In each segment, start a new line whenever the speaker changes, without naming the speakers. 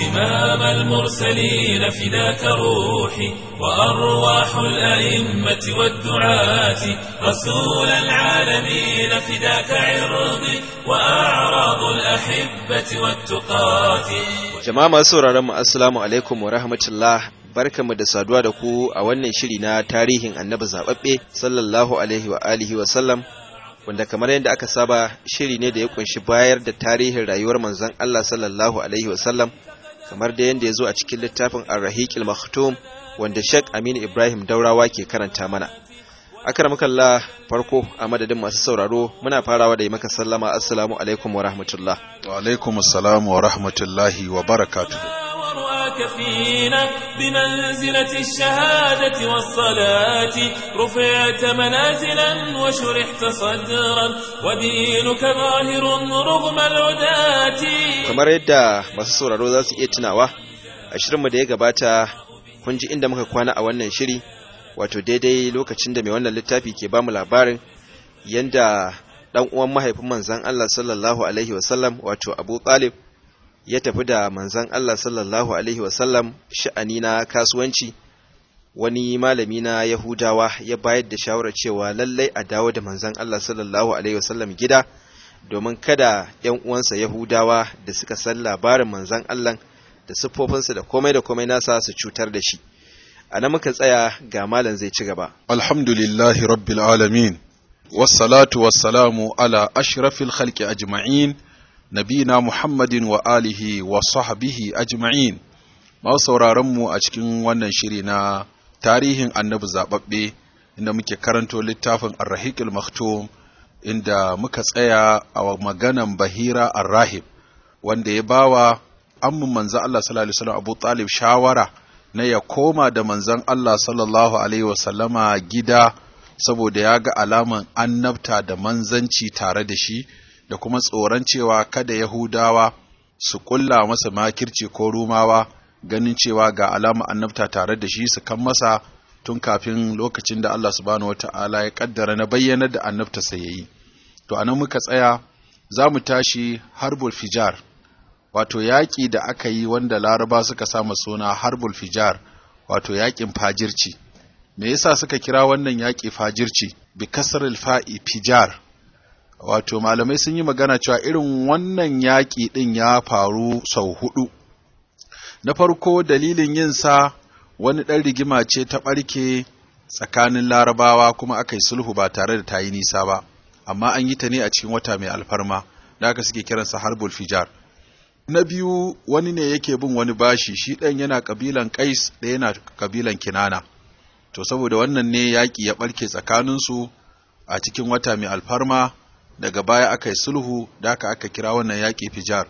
إمام المرسلين فداك روحي وأرواح الأئمة والدعاة رسول العالمين فداك عرضي وأعراض الأحبة والتقاة
Jama'a masu sauraron mu assalamu alaikum wa rahmatullah barkamu da saduwa da ku a wannan shiri na tarihin annabi zababbe sallallahu alaihi wa alihi wa sallam wanda kamar yadda aka saba shiri ne da ya kunshi bayar da tarihin rayuwar manzon Allah sallallahu alaihi wa sallam kamar da yadda ya zo a cikin littafin Ar-Rahiqil Maktum wanda Sheikh Aminu Ibrahim Daurawa ke karanta mana akramakallah farko a madadin masu sauraro muna farawa da yi maka sallama assalamu alaikum wa rahmatullah
wa alaikum assalam wa rahmatullahi wa barakatuh
ورؤاك فينا بمنزلة الشهادة والصلاة رفعت منازلا وشرحت صدرا ودينك ظاهر رغم العداة
kamar yadda masu sauraro za su iya tunawa a shirinmu da ya gabata kun ji inda muka kwana a wannan shiri wato daidai lokacin da mai wannan littafi ke bamu labarin yanda dan uwan mahaifin manzon Allah sallallahu alaihi wasallam wato Abu Talib ya tafi da manzon Allah sallallahu alaihi wasallam sha'ani na kasuwanci wani malami na Yahudawa ya bayar da shawarar cewa lallai a dawo da manzon Allah sallallahu alaihi wasallam gida domin kada ‘yan uwansa Yahudawa da suka san labarin manzon Allah da siffofinsa da komai da komai nasa su cutar da shi. A nan muka tsaya ga malam zai ci gaba.
alhamdulillahi rabbil alamin wassalatu wassalamu ala ashrafil khalqi ajma'in nabina muhammadin wa alihi wa sahbihi ajma'in masu sauraron mu a cikin wannan shiri na tarihin annabi zababbe inda muke karanto littafin ar-rahiqil maktum inda muka tsaya a maganan bahira ar-rahib wanda ya bawa amman manzo Allah sallallahu alaihi wasallam Abu Talib shawara na ya koma da manzon Allah sallallahu alaihi wasallama gida saboda ya ga alaman annabta da manzanci tare da shi da kuma tsoron cewa kada Yahudawa su kulla masa makirci ko rumawa ganin cewa ga alama annabta tare da shi su kan masa tun kafin lokacin da Allah subhanahu wata'ala ya kaddara na bayyana da annabta sai yayi to anan muka tsaya za mu tashi harbul fijar wato yaƙi da aka yi wanda laraba suka sama suna harbul fijar wato yaƙin fajirci me yasa suka kira wannan yaƙi fajirci bi kasril fa'i fijar wato malamai sun yi magana cewa irin wannan yaƙi ɗin ya faru sau hudu na farko dalilin yin sa wani ɗan rigima ce ta ɓarke tsakanin larabawa kuma aka yi sulhu ba tare da ta yi nisa ba amma an yi ta ne a cikin wata mai alfarma da aka suke kiransa harbul fijar na biyu wani ne yake bin wani bashi shi ɗan yana ƙabilan ƙais ɗaya yana ƙabilan kinana to saboda wannan ne yaƙi ya ɓarke tsakaninsu a cikin wata mai alfarma daga baya aka yi sulhu da aka aka kira wannan yaƙi fijar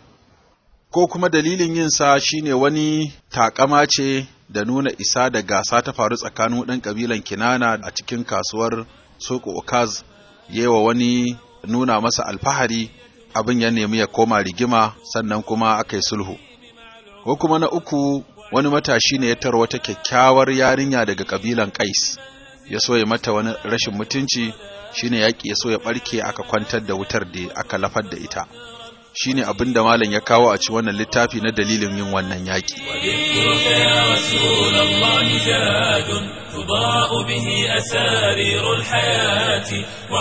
ko kuma dalilin yin sa shine wani takama ce da nuna isa da gasa ta faru tsakanin ɗan ƙabilan kinana a cikin kasuwar soko okaz yewa wani nuna masa alfahari abin ya nemi ya koma rigima sannan kuma aka yi sulhu ko kuma na uku wani matashi ne ya tara wata kyakkyawar yarinya daga kabilan kais ya so ya mata wani rashin mutunci shine yaƙi ya so ya ɓarke aka kwantar da wutar da aka lafar da ita shine abin da malam ya kawo a ci wannan littafi na dalilin yin wannan yaƙi
وذكرك يا رسول الله زاد تضاء به أسارير الحياة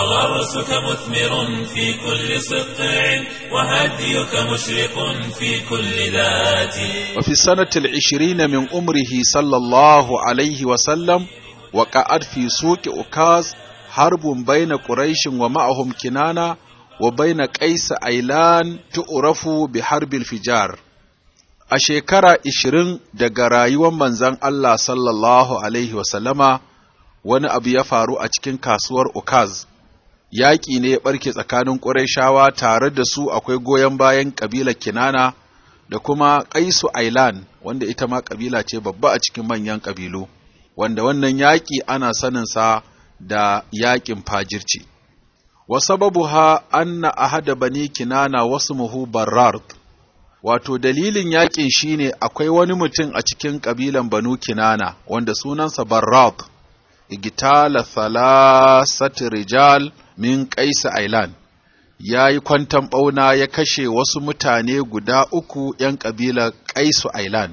وغرسك مثمر في كل سطع وهديك مشرق في كل ذات
وفي السنة العشرين من عمره صلى الله عليه وسلم وقعد في سوق أكاز حرب بين قريش ومعهم كنانة وبين قيس أيلان تعرف بحرب الفجار a shekara ishirin daga rayuwar manzon Allah sallallahu Alaihi wasallama wani abu ya faru a cikin kasuwar Ukaz, yaƙi ne ya ɓarke tsakanin ƙurayshawa tare da su akwai goyon bayan ƙabilar Kinana da kuma Ƙaisu Ailan wanda ita ma ƙabila ce babba a cikin manyan ƙabilu, wanda wannan yaƙi ana saninsa da yaƙin fajirci. Wa sababuha anna ahada bani Kinana wasu muhu Barrard. wato dalilin yakin shine akwai wani mutum a cikin kabilan Banu Kinana wanda sunansa Barrad igtala thalathat rijal min Qais Ailan ya yi kwantan ɓauna ya kashe wasu mutane guda uku ‘yan ƙabilar Kaisu Ailan,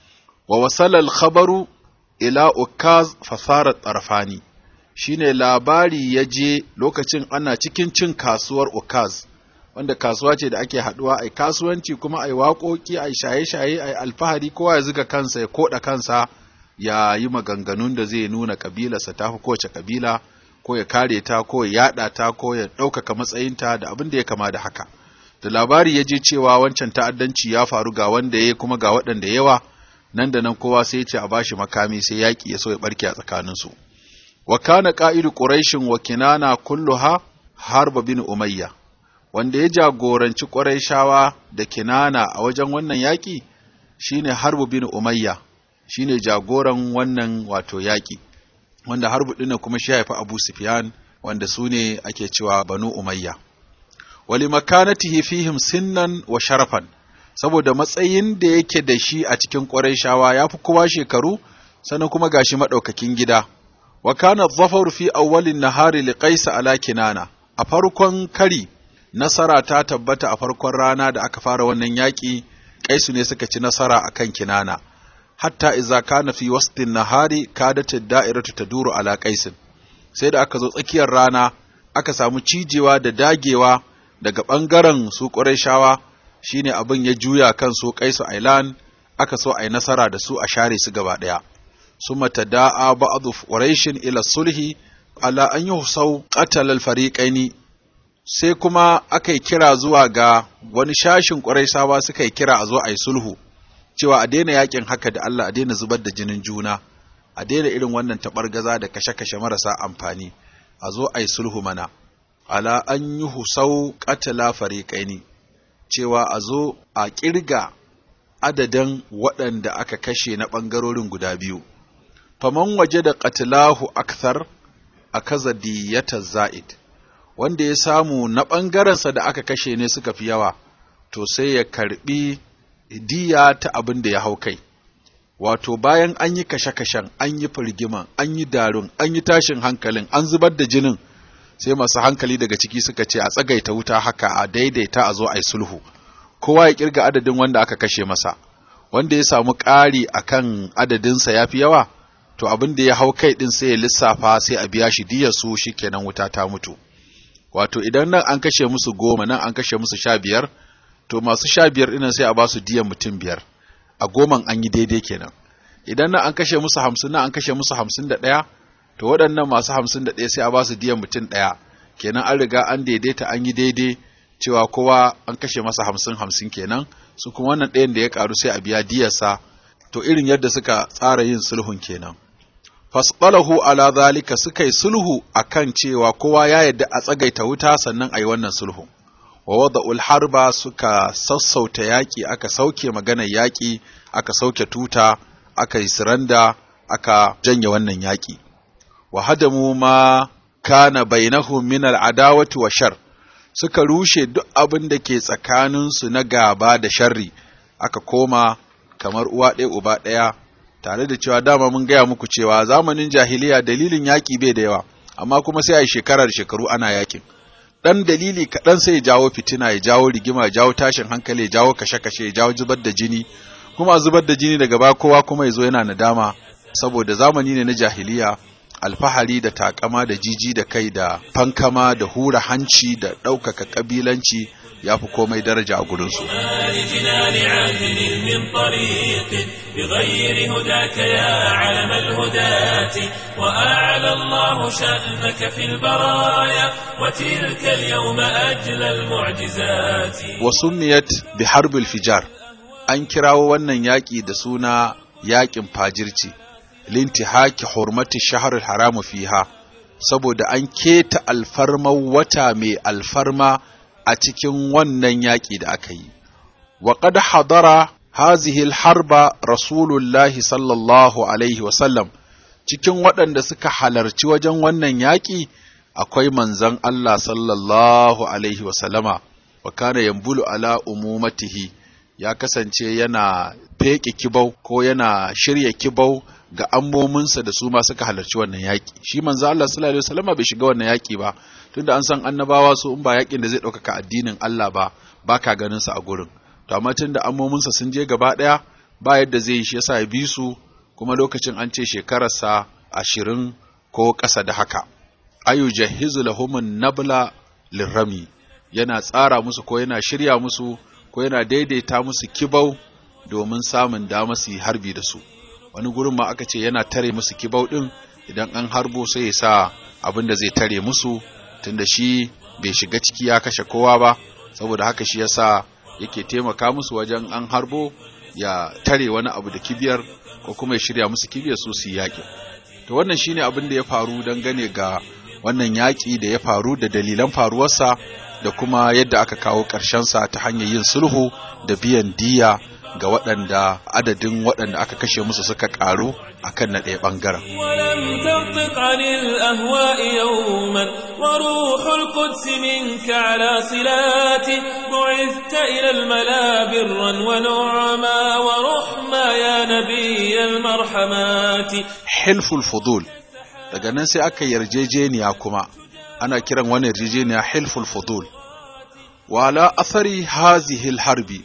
wa wasalal khabaru ila ukaz fasarar tsarfani, shi ne labari ya je lokacin ana cikin cin kasuwar ukaz, wanda kasuwa ce da ake haɗuwa a kasuwanci kuma a yi waƙoƙi a shaye-shaye a alfahari kowa ya zuga kansa ya koɗa kansa ya yi maganganun da zai nuna ƙabilarsa ta fi kowace ƙabila. ko ya kare ta ko ya yada ta ko ya ɗaukaka matsayinta da abin da ya kama da haka da labari ya je cewa wancan ta'addanci ya faru ga wanda ya kuma ga waɗanda yawa nan da nan kowa sai ya ce a bashi makami sai yaƙi ya so ya barke a tsakaninsu wa kana qa'idu quraishin wa kinana kulluha harba bin umayya wanda ya jagoranci quraishawa da kinana a wajen wannan yaƙi shine harbu bin umayya shine jagoran wannan wato yaƙi wanda harbu ɗin kuma shi haifi Abu Sufyan wanda su ne ake cewa Banu Umayya. Wali makanatihi fihim sinnan wa sharafan, saboda matsayin da yake da shi a cikin ƙwarai ya fi kowa shekaru, sannan kuma gashi maɗaukakin gida. Wa kana zafar fi awwalin nahari li qaisa ala kinana. A farkon kari nasara ta tabbata a farkon rana da aka fara wannan yaƙi, Kaisu ne suka ci nasara akan kinana. hatta iza kana fi wastin nahari kadat da'iratu taduru ala qaisin sai da aka zo tsakiyar rana aka samu cijewa da dagewa daga bangaren su qurayshawa shine abin ya juya kan su qaisu ailan aka so ai nasara da su a share su gaba daya summa tada'a ba'd quraishin ila sulhi ala an yuhsau qatal al fariqaini sai kuma aka yi kira zuwa ga wani shashin qurayshawa suka yi kira a zo ai sulhu cewa a daina yakin haka da Allah a daina zubar da jinin juna a daina irin wannan taɓargaza da kashe-kashe marasa amfani a zo a yi sulhu mana ala an yi husau ƙatala fariƙaini cewa a zo a ƙirga adadin waɗanda aka kashe na ɓangarorin guda biyu faman waje da ƙatilahu akthar a kaza diyata za'id wanda ya samu na ɓangarensa da aka kashe ne suka fi yawa to sai ya karɓi diya ta abin da ya hau kai wato bayan an yi kashe-kashen an yi firgiman an yi darun an yi tashin hankalin an zubar da jinin sai masu hankali daga ciki suka ce a tsagaita wuta haka a daidaita a zo a yi sulhu kowa ya kirga adadin wanda aka kashe masa wanda ya samu ƙari a kan adadinsa ya fi yawa to abin da ya hau kai ɗin sai ya lissafa sai a biya shi diyar su shi kenan wuta ta mutu wato idan nan an kashe musu goma nan an kashe musu sha biyar to masu sha biyar ɗinan sai a ba su diyan mutum biyar a goman an yi daidai kenan idan nan an kashe musu hamsin nan an kashe musu hamsin da ɗaya to waɗannan masu hamsin da ɗaya sai a ba su diyan mutum ɗaya kenan an riga an daidaita an yi daidai cewa kowa an kashe masa hamsin hamsin kenan su kuma wannan ɗayan da ya ƙaru sai a biya diyarsa to irin yadda suka tsara yin sulhun kenan fasqalahu ala zalika suka yi sulhu akan cewa kowa ya yadda a tsagaita wuta sannan a yi wannan sulhu wa wada'ul harba suka sassauta yaƙi aka sauke maganar yaƙi aka sauke tuta aka yi siranda aka janye wannan yaƙi wa hadamu ma kana bainahum min al'adawati wa shar suka rushe duk abin da ke tsakaninsu na gaba da sharri aka koma kamar uwa ɗaya uba ɗaya tare da cewa dama mun gaya muku cewa zamanin jahiliya dalilin yaƙi bai da yawa amma kuma sai a yi shekarar shekaru ana yaƙin ɗan dalili kaɗan sai ya jawo fitina ya jawo rigima ya jawo tashin hankali ya jawo kashe-kashe ya jawo zubar da jini kuma zubar da jini daga baya kowa kuma ya zo yana nadama saboda zamani ne na jahiliya alfahari da takama da jiji da kai da fankama da hura hanci da ɗaukaka ƙabilanci ya fi komai daraja a gurinsu.
بغير هداك يا علم الهداة وأعلى الله شأنك في البرايا وتلك اليوم أجل المعجزات
وسميت بحرب الفجار an kirawo wannan yaƙi da suna yaƙin fajirci lintihaki hurmati shahar haramu fiha saboda an keta alfarmar wata mai alfarma a cikin wannan yaƙi da aka yi wa qad hadara hazihi harba rasulullahi sallallahu alaihi wasallam cikin waɗanda suka halarci wajen wannan yaƙi akwai manzon Allah sallallahu alaihi wasallama wa kana yambulu ala umumatihi ya kasance yana feƙe kibau ko yana shirya kibau ga ammominsa da su ma suka halarci wannan yaƙi shi manzo Allah sallallahu alaihi wasallam bai shiga wannan yaƙi ba tunda an san annabawa su in ba yakin da zai ɗaukaka addinin Allah ba ba ka ganin sa a gurin to amma tunda ammominsa sun je gaba ɗaya ba yadda zai yi shi yasa ya bi su kuma lokacin an ce shekararsa ashirin ko ƙasa da haka ayu jahizu lahumun nabla lirrami yana tsara musu ko yana shirya musu ko yana daidaita musu kibau domin samun dama su yi harbi da su wani gurin ma aka ce yana tare musu kibau ɗin idan an harbo sai ya sa abin da zai tare musu tunda shi bai shiga ciki ya kashe kowa ba saboda haka shi yasa yake taimaka musu wajen an harbo ya tare wani abu da kibiyar ko kuma ya shirya musu kibiyar su su yaƙi to wannan shine abin da ya faru dangane ga wannan yaƙi da ya faru da dalilan faruwarsa da kuma yadda aka kawo sa ta hanyar yin sulhu da biyan diya ga waɗanda adadin waɗanda aka kashe musu suka ƙaru akan na ɗaya ɓangaren.
ولم تنطق عن الأهواء يوما وروح القدس منك على صلات بعثت إلى الملا برا ونعما ورحما يا نبي المرحمات
Hilful fudul daga nan sai aka yarjejeniya kuma ana kiran wani yarjejeniya hilful fudul wala athari hazihil harbi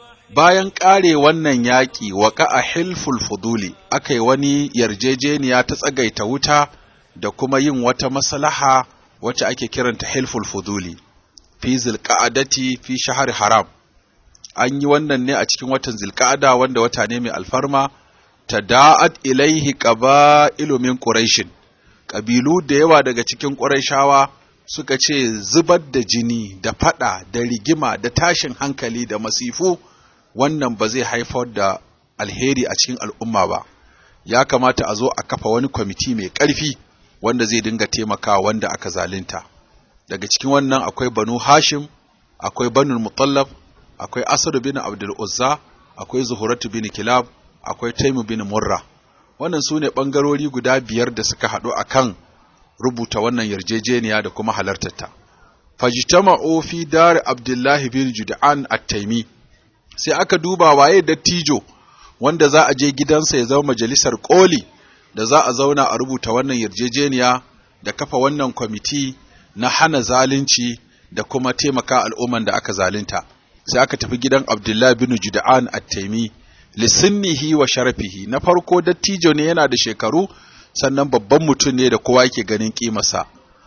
bayan ƙare wannan yaƙi waka a hilful fuduli aka yi wani yarjejeniya ta tsagaita wuta da kuma yin wata maslaha wacce ake kiranta hilful fuduli fi zilqa'adati fi shahar haram an yi wannan ne a cikin watan zilqa'ada wanda wata ne mai alfarma tada'at ilaihi qaba'ilu min quraishin ƙabilu da yawa daga cikin quraishawa suka ce zubar da jini da fada da rigima da tashin hankali da masifu wannan ba zai haifar da alheri a cikin al'umma ba ya kamata a zo a kafa wani kwamiti mai ƙarfi wanda zai dinga taimakawa wanda aka zalunta daga cikin wannan akwai banu hashim akwai banu mutallab akwai asad bin abdul uzza akwai zuhuratu bin kilab akwai taimu bin murra wannan su ne ɓangarori guda biyar da suka haɗu a kan rubuta wannan yarjejeniya da kuma halartarta fajtama'u fi dar abdullahi bin jud'an at-taimi sai aka duba waye dattijo wanda za a je gidansa ya zama majalisar koli da za a zauna a rubuta wannan yarjejeniya da kafa wannan kwamiti na hana zalunci da kuma taimaka al'umman da aka zalunta sai aka tafi gidan abdullahi bin jud'an at-taimi lisinnihi wa sharafihi na farko dattijo ne yana da shekaru sannan babban mutum ne da kowa yake ganin kimarsa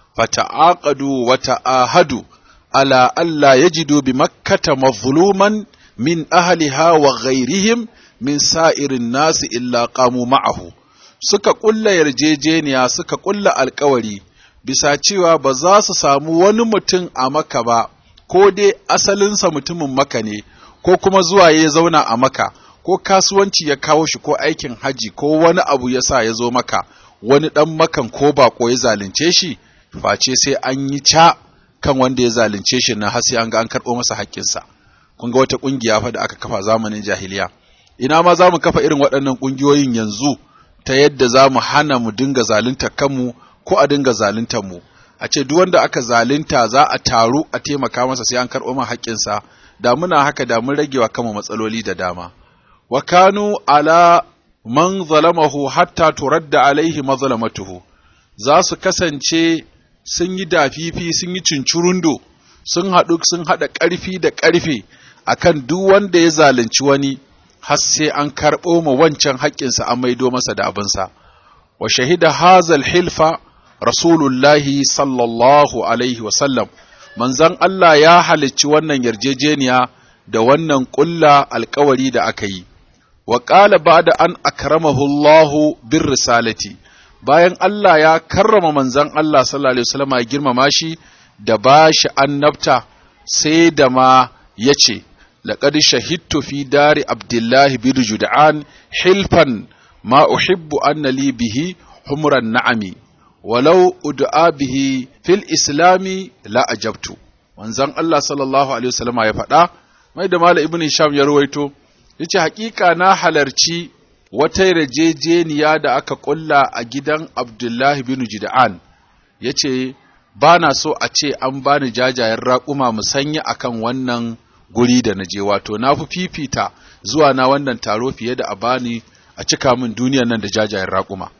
fata'aqadu wa ta'ahadu ala alla yajidu bi makkata mazluman min ahliha wa ghairihim min sa'irin nasi illa qamu ma'ahu suka kulla yarjejeniya suka kulla alkawari bisa cewa ba za su samu wani mutum a maka ba ko dai asalinsa mutumin maka ne ko kuma zuwa ya zauna a maka ko kasuwanci ya kawo shi ko aikin haji ko wani abu ya sa ya zo maka wani ɗan makan ko bako ya zalunce shi face sai an yi ca kan wanda ya zalunce shi na har sai an ga an karɓo masa haƙƙinsa kun ga wata ƙungiya fa da aka kafa zamanin jahiliya ina ma za mu kafa irin waɗannan ƙungiyoyin yanzu ta yadda za mu hana mu dinga zaluntar kanmu ko a dinga zaluntar mu a ce duk wanda aka zalunta za a taru a taimaka masa sai an karɓo masa haƙƙinsa da muna haka da mun ragewa kanmu matsaloli da dama wa kanu ala man zalamahu hatta turadda alaihi mazlamatuhu za su kasance sun yi dafifi sun yi cincirundo sun haɗu sun haɗa ƙarfi da ƙarfe akan duk wanda ya zalunci wani har sai an karɓo ma wancan haƙƙinsa an maido masa da abinsa wa shahida hazal hilfa rasulullahi sallallahu alaihi wasallam manzon Allah ya halicci wannan yarjejeniya da wannan ƙulla alkawari da aka yi wa ƙala ba da an akramahu Allahu bin risalati bayan Allah ya karrama manzon Allah sallallahu alaihi wasallam ya girmama shi da ba shi annabta sai da ma ya ce laqad shahidtu fi dari abdullahi bin jud'an hilfan ma uhibbu anna li bihi humran na'ami walau ud'a bihi fil islami la ajabtu manzon Allah sallallahu alaihi wasallam ya faɗa mai da Malam Ibn Hisham ya ruwaito yace hakika na halarci wata yarjejeniya da aka kulla a gidan Abdullahi bin Jida'an yace ba na so a ce an bani jajayen raƙuma musanya akan wannan guri da na je wato na fi fifita zuwa na wannan taro fiye da a bani a cika min duniyar nan da jajayen raƙuma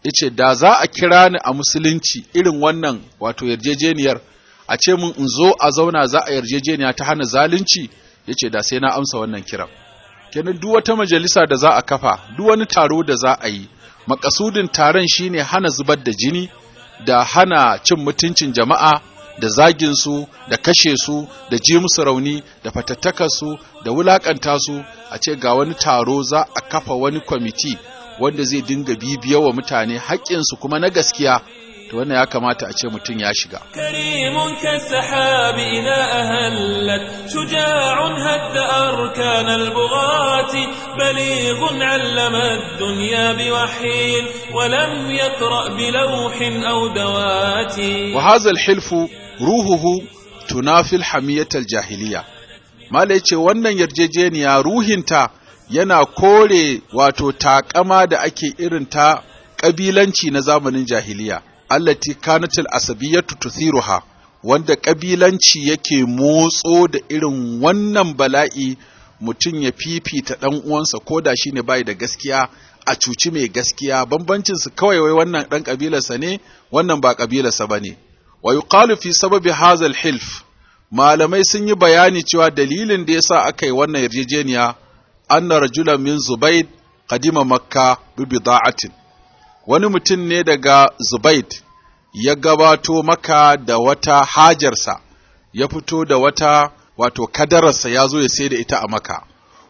yace da za a kira ni a musulunci irin wannan wato yarjejeniyar a ce mun in zo a zauna za a yarjejeniya ta hana zalunci yace da sai na amsa wannan kiran kenan duk wata majalisa da za a kafa duk wani taro da za a yi makasudin taron shine hana zubar da jini da hana cin mutuncin jama'a da zagin su da kashe su da ji musu rauni da fatattakar su da wulakanta su a ce ga wani taro za a kafa wani kwamiti wanda zai dinga bibiya wa mutane haƙƙinsu kuma na gaskiya to wannan ya kamata a ce mutum ya shiga
كريم كالسحاب إذا أهلت شجاع هد أركان البغاة بليغ علم الدنيا بوحي ولم يقرأ بلوح أو دوات
وهذا الحلف روحه تنافي الحمية الجاهلية mala yace wannan yarjejeniya ruhinta yana kore wato takama da ake irin ta ƙabilanci na zamanin jahiliya allati kanatil asabiyatu tuthiruha wanda ƙabilanci yake motso da irin wannan bala'i mutum ya fifita ɗan uwansa ko da shine bai da gaskiya a cuci mai gaskiya bambancin su kawai wai wannan ɗan ƙabilarsa ne wannan ba ƙabilarsa bane wa yuqalu fi sababi hazal hilf malamai sun yi bayani cewa dalilin da yasa aka yi wannan yarjejeniya anna rajulan min zubayd qadima makka bi bida'atin wani mutum ne daga zubayd ya gabato maka da wata hajarsa ya fito da wata wato kadararsa ya zo ya sai da ita a maka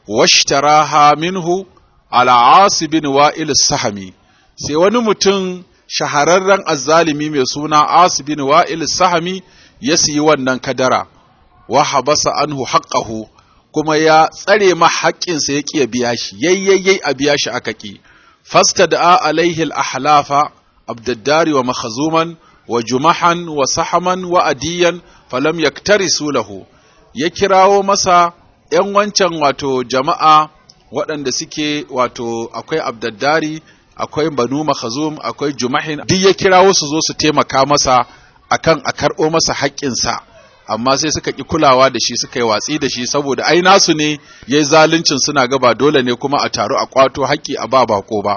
washtaraha minhu ala asi bin wa'il sahami sai wani mutum shahararren azzalimi mai suna asi bin wa'il sahami ya siyi wannan kadara wa habasa anhu haqqahu kuma ya tsare ma haƙƙinsa ya ƙi ya biya shi yayyayyai a biya shi aka ƙi fasta da alaihi al-ahlafa abdaddari wa makhazuman wa jumahan wa sahaman wa adiyan falam yaktarisu lahu ya kirawo masa ‘yan wancan wato jama'a waɗanda suke wato akwai abdaddari akwai banu makhazum akwai jumahin duk ya kirawo su zo su taimaka masa akan a karɓo masa haƙƙinsa amma sai suka ƙi kulawa da shi suka yi watsi da shi saboda ai nasu ne ya yi zaluncin suna gaba dole ne kuma a taru a ƙwato haƙƙi a ba bako ba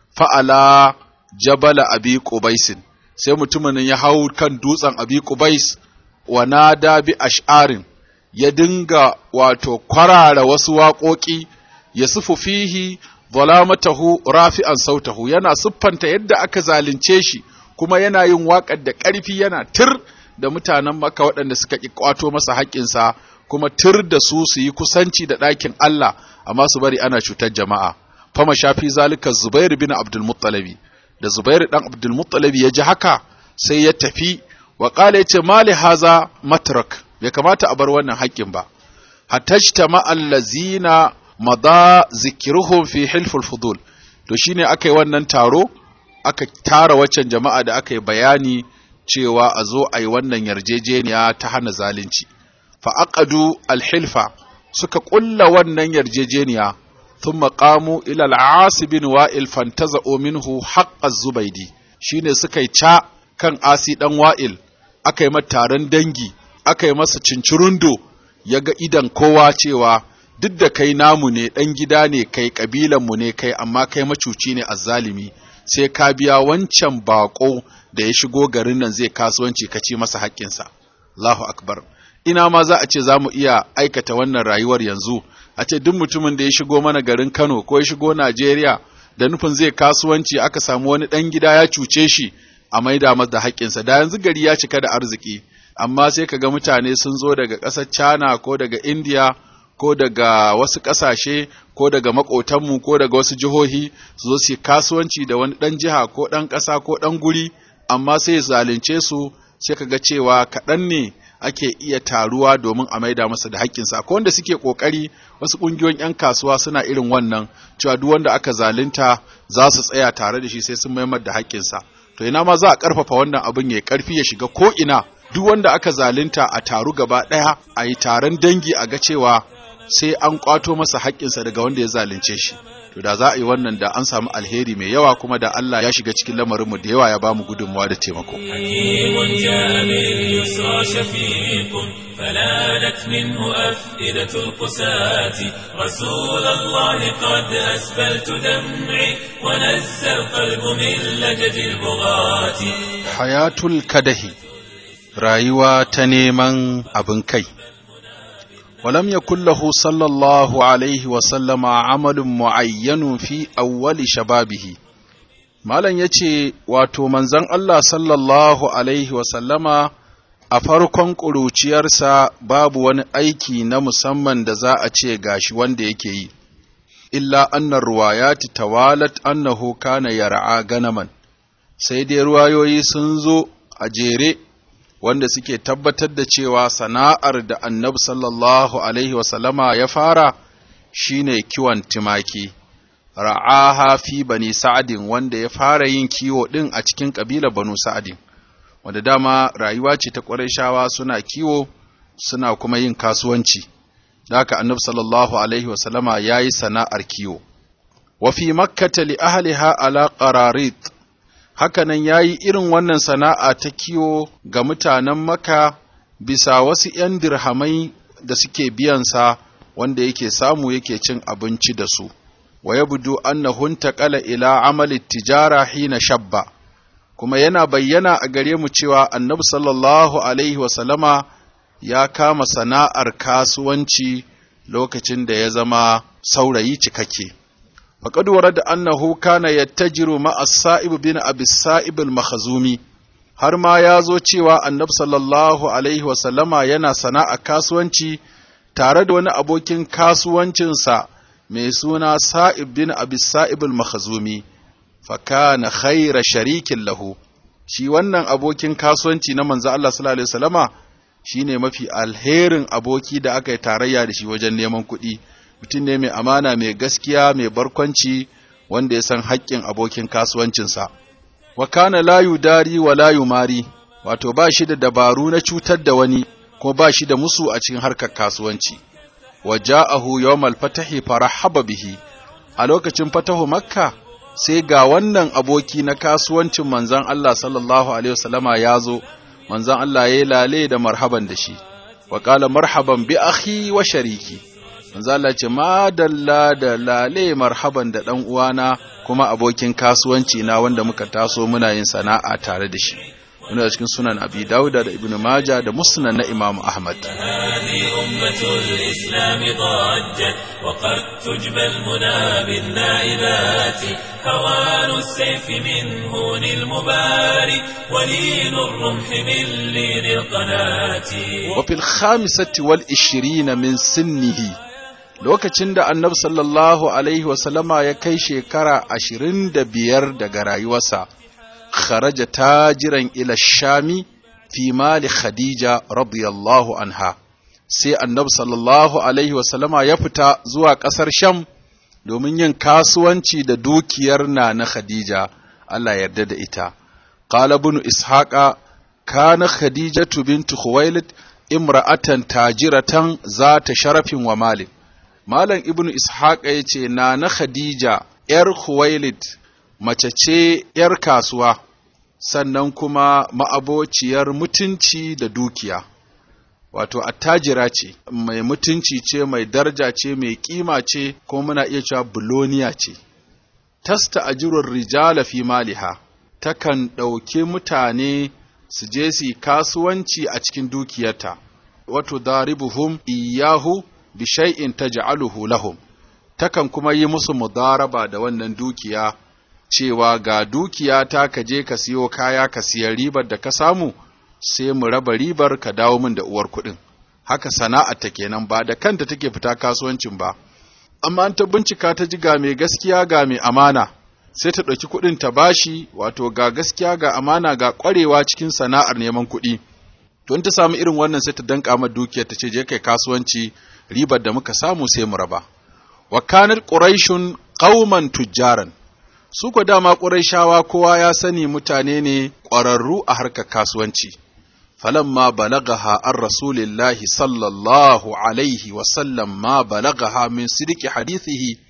fa'ala jabala abi qubaisin sai mutumin ya hau kan dutsen abi qubais wa nada bi ash'arin ya dinga wato kwarara wasu waƙoƙi ya sufu fihi zalamatahu rafi'an sautahu yana siffanta yadda aka zalunce shi kuma yana yin waƙar da ƙarfi yana tir da mutanen maka waɗanda suka ƙi ƙwato masa haƙƙinsa kuma tir da su su yi kusanci da ɗakin Allah amma su bari ana cutar jama'a fama shafi zalika Zubairu bin Abdul Muttalabi da Zubairu dan Abdul Muttalabi ya ji haka sai ya tafi wa qala yace mali haza matrak bai kamata a bar wannan haƙƙin ba hatajtama allazina mada zikruhum fi hilful fudul to shine aka yi wannan taro aka tara waccan jama'a da aka yi bayani cewa a zo a yi wannan yarjejeniya ta hana zalunci fa aqadu alhilfa suka ƙulla wannan yarjejeniya ثم قاموا إلى العاص بن وائل فانتزعوا منه حق الزبيدي shine suka yi ca kan asi dan wa'il aka yi taron dangi aka yi masa cincirundo ya ga idan kowa cewa duk da kai namu ne ɗan gida ne kai ƙabilanmu ne kai amma kai macuci ne azzalimi sai ka biya wancan baƙo da ya shigo garin nan zai kasuwanci ka ci masa haƙƙinsa Allahu akbar ina ma za a ce za mu iya aikata wannan rayuwar yanzu a ce duk mutumin da ya shigo mana garin Kano ko ya shigo Najeriya da nufin zai kasuwanci aka samu wani ɗan gida ya cuce shi a maida masa da haƙƙinsa da yanzu gari ya cika da arziki amma sai ka ga mutane sun zo daga ƙasar China ko daga India ko daga wasu ƙasashe ko daga maƙotanmu ko daga wasu jihohi su zo su kasuwanci da wani ɗan jiha ko ɗan ƙasa ko ɗan guri amma sai zalunce su sai ka ga cewa kaɗan ne ake iya taruwa domin a maida masa da haƙƙinsa akwai wanda suke ƙoƙari wasu ƙungiyoyin 'yan kasuwa suna irin wannan cewa duk wanda aka zalunta za su tsaya tare da shi sai sun maimar da haƙƙinsa to ina ma za a ƙarfafa wannan abin ya ƙarfi ya shiga ko ina duk wanda aka zalunta a taru gaba ɗaya a yi taron dangi a ga cewa sai an ƙwato masa haƙƙinsa daga wanda ya zalunce shi to to da za a yi wannan da an samu alheri mai yawa kuma da Allah ya shiga cikin lamarinmu da yawa ya ba mu gudunmawa da taimako
حكيم جاء باليسرى شفيق فلانت منه أفئدة القساة رسول الله قد أسبلت دمعي ونزى القلب من لجج البغاة
hayatul kadahi rayuwa ta neman abin kai ولم يكن له صلى الله عليه وسلم عمل معين في أول شبابه Malam ya ce, Wato, manzon Allah sallallahu Alaihi wasallama a farkon ƙuruciyarsa babu wani aiki na musamman da za a ce gashi wanda yake yi, illa annar ruwayati tawalat annahu kana yar'a ganaman, sai dai ruwayoyi sun zo a jere wanda suke tabbatar da cewa sana'ar da annabi sallallahu Alaihi wasallama ya fara shine kiwon tumaki. ra'aha fi bani sa'adin wanda ya fara yin kiwo ɗin a cikin ƙabilar banu sa'adin wanda dama rayuwa ce ta ƙwarai suna kiwo suna kuma yin kasuwanci da haka annabi sallallahu alaihi wasallama ya yi sana'ar kiwo wa fi makkata li ahliha ala qararit hakanan ya yi irin wannan sana'a ta kiwo ga mutanen maka bisa wasu ‘yan dirhamai da suke biyansa wanda yake samu yake cin abinci da su wa yabdu annahu intaqala ila amali tijara hina shabba kuma yana bayyana a gare mu cewa annabi sallallahu alaihi wasallama ya kama sana'ar kasuwanci lokacin da ya zama saurayi cikakke faqad warada annahu kana yattajiru ma'a sa'ib bin abi sa'ib al-makhzumi har ma ya zo cewa annabi sallallahu alaihi wasallama yana sana'a kasuwanci tare da wani abokin kasuwancinsa mai suna Sa'ib bin Abi Sa'ib al-Makhzumi fa kana khayra sharikin lahu shi wannan abokin kasuwanci na manzo Allah sallallahu alaihi wasallama shine mafi alherin aboki da aka yi tarayya da shi wajen neman kuɗi mutum ne mai amana mai gaskiya mai barkwanci wanda ya san haƙƙin abokin kasuwancinsa wa kana la yudari wa la yumari wato ba shi da dabaru na cutar da wani ko ba shi da musu a cikin harkar kasuwanci waja'ahu yawmal fatahi farahaba bihi a lokacin fatahu makka sai ga wannan aboki na kasuwancin manzon Allah sallallahu alaihi wasallama ya zo manzon Allah ya lale da marhaban da shi wa qala marhaban bi akhi wa shariki manzon Allah ce madalla da lale marhaban da dan uwana kuma abokin kasuwanci na wanda muka taso muna yin sana'a tare da shi muna cikin sunan abi dauda da ibnu maja da musnad na imam ahmad
هذه أمة الإسلام ضجت وقد تجبى المنى بالنائبات هوان السيف من هون المباري ولين الرمح من لين القناة
وفي الخامسة والعشرين من سنه lokacin da annabi sallallahu alaihi wasallama ya kai shekara ashirin da biyar daga rayuwarsa kharaja tajiran ila shami fi mali khadija radiyallahu anha sai annabi sallallahu alaihi wasallama ya fita zuwa ƙasar sham domin yin kasuwanci da dukiyar na na khadija Allah yarda da ita qala ibn ishaqa kana khadijatu bintu khuwailid imra'atan tajiratan zata sharafin wa malin malam ibn ishaqa yace na na khadija yar khuwailid mace ce yar kasuwa sannan kuma ma'abociyar mutunci da dukiya wato attajira ce mai mutunci ce mai daraja ce mai kima ce kuma muna iya cewa buloniya ce tasta ajirur rijala fi maliha takan ɗauki mutane su je su kasuwanci a cikin dukiyarta wato daribuhum iyahu bi shay'in taj'aluhu lahum takan kuma yi musu mudaraba da wannan dukiya cewa ga dukiya ta ka je ka siyo kaya ka siya ribar da ka samu sai mu raba ribar ka dawo min da uwar kuɗin haka sana'a ta kenan ba da kanta take fita kasuwancin ba amma an ta bincika ta ji ga mai gaskiya ga mai amana sai ta ɗauki kuɗin ta bashi wato ga gaskiya ga amana ga ƙwarewa cikin sana'ar neman kuɗi to in ta samu irin wannan sai ta danka ma dukiyar ta ce je kai kasuwanci ribar da muka samu sai mu raba wa kanat quraishun qauman tujjaran su ko dama quraishawa kowa ya sani mutane ne ƙwararru a harkar kasuwanci falamma balagaha an rasulillahi sallallahu alaihi wa sallam ma balagaha min sidiki hadithihi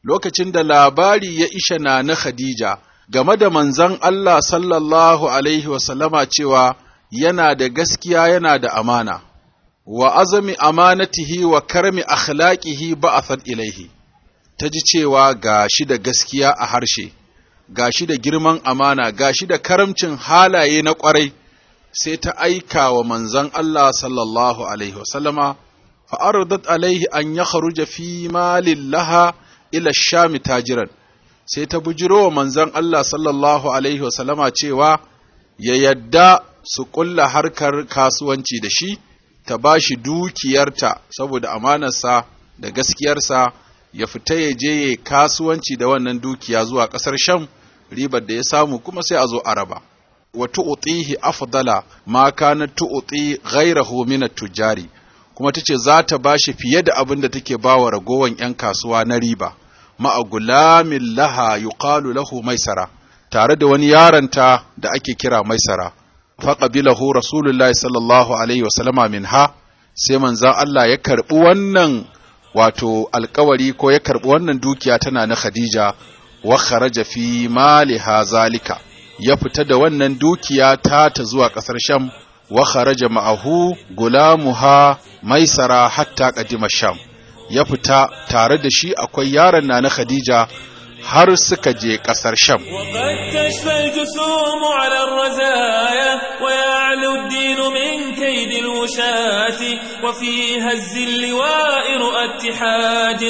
lokacin da labari ya isha na na Khadija game da manzon Allah sallallahu alaihi wasallama cewa yana da gaskiya yana da amana wa azami amanatihi wa karmi akhlaqihi ba'athat ilaihi ta ji cewa ga shi da gaskiya a harshe ga shi da girman amana ga shi da karamcin halaye na ƙwarai sai ta aika wa manzon Allah sallallahu alaihi wasallama fa aradat alaihi an ya kharuja fi malillaha ila shami tajiran sai ta bujiro wa manzon Allah sallallahu alaihi wasallama cewa ya yadda su ƙulla harkar kasuwanci da shi ta ba shi dukiyarta saboda amanarsa da gaskiyarsa ya fita ya je ya kasuwanci da wannan dukiya zuwa ƙasar Sham ribar da ya samu kuma sai a zo araba wa tu'tihi afdala ma kana tu'ti ghayrahu min at-tujari kuma tace za ta bashi fiye da abin da take bawa ragowan yan kasuwa na riba ma'a gulamin laha yuqalu lahu maisara tare da wani yaranta da ake kira maisara faqabilahu rasulullahi sallallahu alaihi wasallama minha sai manzon Allah ya karbi wannan wato alkawari ko ya karbi wannan dukiya tana na Khadija wa kharaja fi maliha zalika ya fita da wannan dukiya ta ta zuwa kasar Sham wa kharaja ma'ahu gulamuha maisara hatta qadima Sham ya fita tare da shi akwai yaron na na Khadija har suka je ƙasar Sham.
وقد تشفى الجسوم على الرزايا ويعلو الدين من كيد الوشاة وفي هز اللواء رؤى اتحاد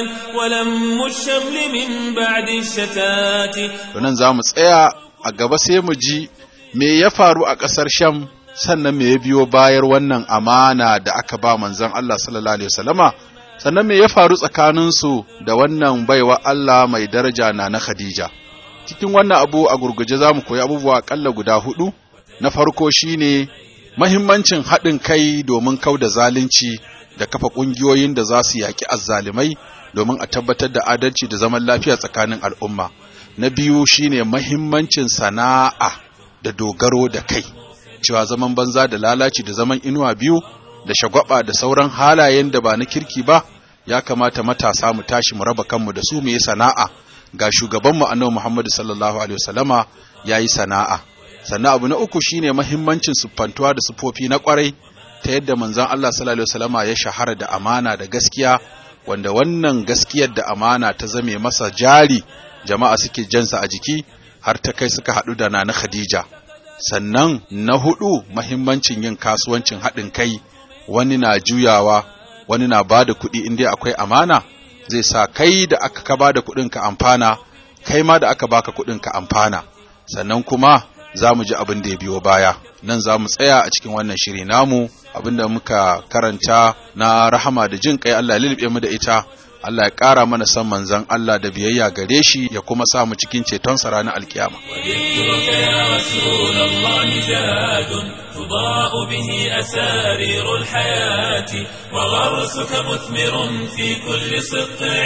ولم الشمل من بعد الشتات
Nan za mu tsaya a gaba sai mu ji me ya faru a ƙasar Sham sannan me ya biyo bayar wannan amana da aka ba manzon Allah sallallahu alaihi wasallama sannan me ya faru tsakaninsu da wannan baiwa Allah mai daraja na na Khadija. Cikin wannan abu a gurguje za mu koyi abubuwa ƙalla guda hudu, na farko shine mahimmancin haɗin kai domin kau da zalunci da kafa ƙungiyoyin da za su yaƙi azzalimai domin a tabbatar da adalci da zaman lafiya tsakanin al'umma. Na biyu shine mahimmancin sana'a da dogaro da kai, cewa zaman banza da lalaci da zaman inuwa biyu da shagwaba da sauran halayen da ba na kirki ba ya kamata matasa mu tashi mu raba kanmu da su mu yi sana'a ga shugabanmu annabi Muhammad sallallahu alaihi wasallama yayi sana'a sannan abu na uku shine mahimmancin siffantuwa da sufofi na kwarai ta yadda manzon Allah sallallahu alaihi wasallama ya shahara da amana da gaskiya wanda wannan gaskiyar da amana ta zame masa jari jama'a suke jansa a jiki har ta kai suka haɗu da nana Khadija sannan na hudu mahimmancin yin kasuwancin haɗin kai wani na juyawa wani na ba da kuɗi in dai akwai amana zai sa kai da aka ka ba da kuɗin ka amfana kai ma da aka baka kuɗin ka amfana sannan kuma za mu ji abin da ya biyo baya nan za mu tsaya a cikin wannan shiri namu abin da muka karanta na rahama da jin kai Allah ya lulluɓe mu da ita Allah ya ƙara mana san manzon Allah da biyayya gare shi ya kuma sa mu cikin ceton sa ranar alkiyama
وذكرك يا رسول الله زاد تضاء به أسارير الحياة وغرسك مثمر في كل سطع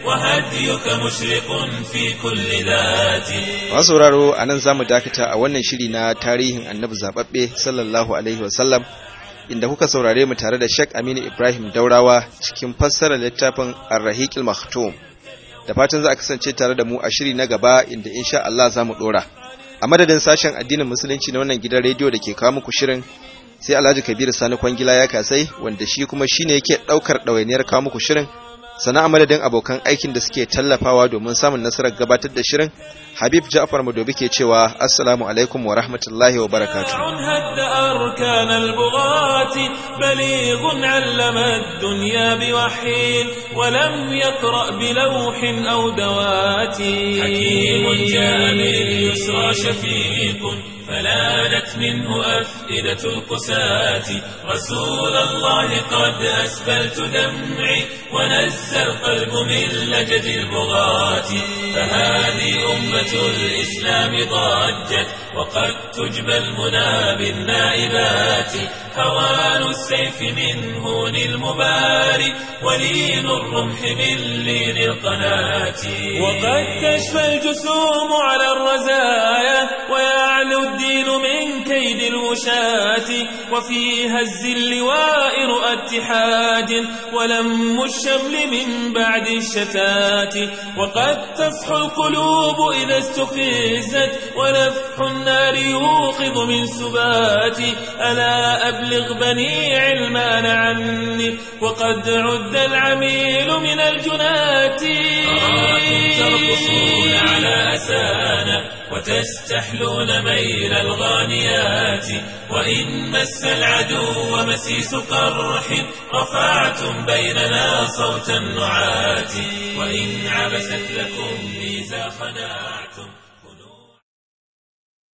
وهديك مشرق في كل ذات
Masu sauraro a nan za mu dakata a wannan shiri na tarihin annabi zaɓaɓɓe sallallahu alaihi wasallam inda kuka saurare mu tare da Sheikh Aminu Ibrahim Daurawa cikin fassarar littafin Ar-Rahiqil Maktum. Da fatan za a kasance tare da mu a shiri na gaba inda insha Allah za mu dora. A madadin sashen addinin musulunci na wannan gidan rediyo da ke kawo muku shirin sai Alhaji Kabir Sani Kwangila ya kasai wanda shi kuma shine yake daukar ɗawainiyar kawo muku shirin. Sana a madadin abokan aikin da suke tallafawa domin samun nasarar gabatar da shirin Habib Ja'far Madobi ke cewa Assalamu alaikum wa rahmatullahi wa barakatuh.
هد أركان البغاة بليغ علم الدنيا بوحي ولم يقرأ بلوح أو دوات حكيم جاء باليسرى شفيق فلانت منه أفئدة القساة رسول الله قد أسبلت دمعي ونزى القلب من لجد البغاة فهذه أمة الإسلام ضجت وقد تجبى المنى بالنائبات هوان السيف من هون المباري ولين الرمح من لين القناة وقد تشفى الجسوم على الرزايا ويعلو الدين من كيد الوشاة المشاة وفي هز اللواء رؤى اتحاد ولم الشمل من بعد الشتات وقد تصحو القلوب إذا استفزت ونفح النار يوقظ من سبات ألا أبلغ بني علمان عني وقد عد العميل من الجنات ترقصون على أسانا وتستحلون ميل الغانيات وإن مس العدو مسيس قرح رفعتم بيننا صوت النعات وإن عبست لكم ميزا خنعتم